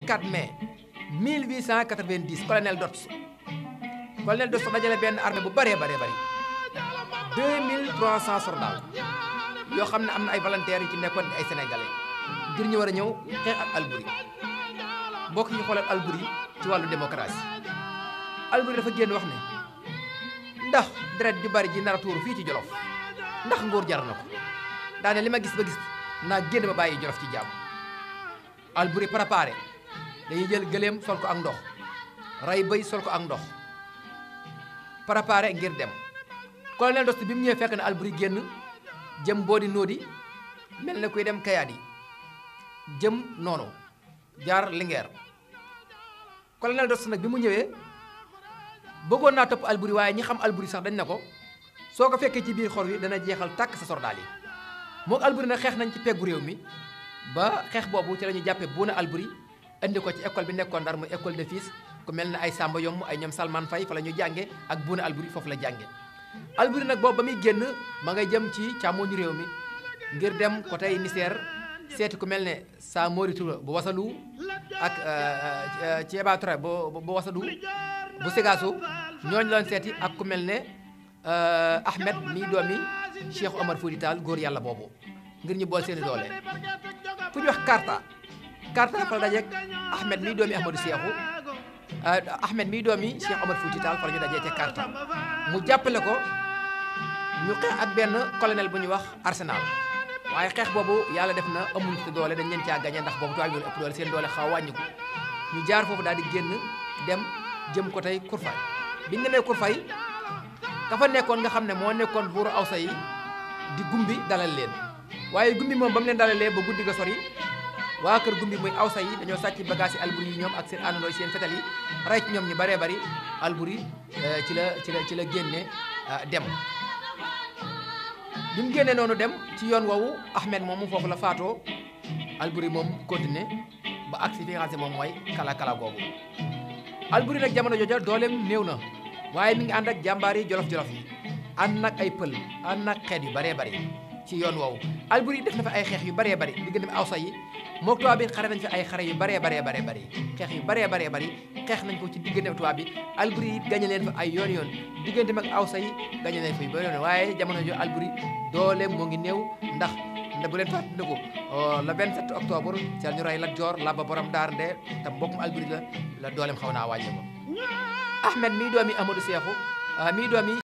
4 mai 1890 colonel Dots colonel Dots dajale benn armée bu bëree bëree bëri 2300 soldats yoo xam ne am na ay volontaires yu ci nekkoon ay sénégalais ngir ñu war a ñëw xeex ak Albouri mbokk yi xoolal Albouri ci wàllu démocratie Albouri dafa génn wax ne ndax deret ju bari ji nar a tuuru fii ci Jolof ndax nguur jar na ko daane li ma gis ba gis naa génn ba bàyyi Jolof ci jàmm Albouri préparé dañuy jël gëléem sol ko ak ndox rey bëy sol ko ak ndox préparé ngir dem colonel Dost bi mu ñëwee fekk na Albouri génn jëm boodi nóodi mel na kuy dem kayaat yi jëm noonu jaar Linguère colonel Dost nag bi mu ñëwee bëggoon naa topp Albouri waaye ñi xam Albouri sax dañ na ko soo ko fekkee ci biir xor wi dana jeexal tàkk sa sordaal yi moog Albouri nag xeex nañ ci peggu réew mi ba xeex boobu ci la ñu jàppee Bouna Albouri indi ko ci école bi nekkoon Ndar muy école de fils ku mel ne ay Samba Yomb ay ñoom Salman Faye fa la ñu jànge ak Bouna Albouri foofu la jànge Albouri nag boobu ba muy génn ma ngay jëm ci càmmoñu réew mi ngir dem ko tey Niger seeti ku mel ne Samori Touré bu Wasalu ak Thiéba Touré bu bu Wasalu bu Ségasso ñooñu loon seeti ak ku mel ne Ahmed mii doomi Cheikh Omar Fouti Tall góor yàlla boobu ngir ñu bool seeni doole fu ñu wax Karta Karta fa la dajeeg Ahmed mii doomi Ahmadou Cheikhou Ahmed mii doomi Cheikh Omar Fouti Tall fa la ñu dajee ca Karta mu jàppale ko ñu xeex ak benn colonel bu ñuy wax Arsenal waaye xeex boobu yàlla def na amuñ ci doole dañ leen caa gañe ndax boobu tubaab yi ëpp doole seen doole xaw a wàññiku ñu jaar foofu daal di génn dem jëm ko tey Kurfay biñ demee Kurfay ka fa nekkoon nga xam ne moo nekkoon buuru awsa yi di gumbi dalal leen waaye gumbi moom ba mu leen dalalee ba guddi ga sori waa kër gumbi muy awsa yi dañoo sàcc bagage yi Albouri yi ñoom ak seen àndandoo seen fetal yi rey ci ñoom ñu baree bari Albouri ci la ci la ci la génne dem bi mu génnee noonu dem ci yoon woowu Ahmed moomu foofu la faatoo Albouri moom continué ba agsi fi nga xam ne moom mooy kala kala googu Albouri nag jamono jooja dooleem néew na waaye mi ngi ànd ak jàmbaar yi jolof jolof yi ànd nag ay pël ànd nag xeet yu baree bari ci yoon woowu Albouri def na fa ay xeex yu baree bari diggante awsa yi mook tubaab bi xare nañ fi ay xare yu baree baree baree bari xeex yu baree baree bari xeex nañ ko ci diggante tubaab bi Albouri it gañe leen fa ay yoon yoon diggante mag awsa yi gañe leen fa yu bari yoon waaye jamono jo Albouri doole moo ngi néew ndax nda bu leen fàttaliku le 27 octobre ci la ñu rey Lat Joor Laba borom daar nde te mbokkum Albouri la la dooleem xaw naa wàññi ko Ahmed mii doomi Amadou Cheikhou mii doomi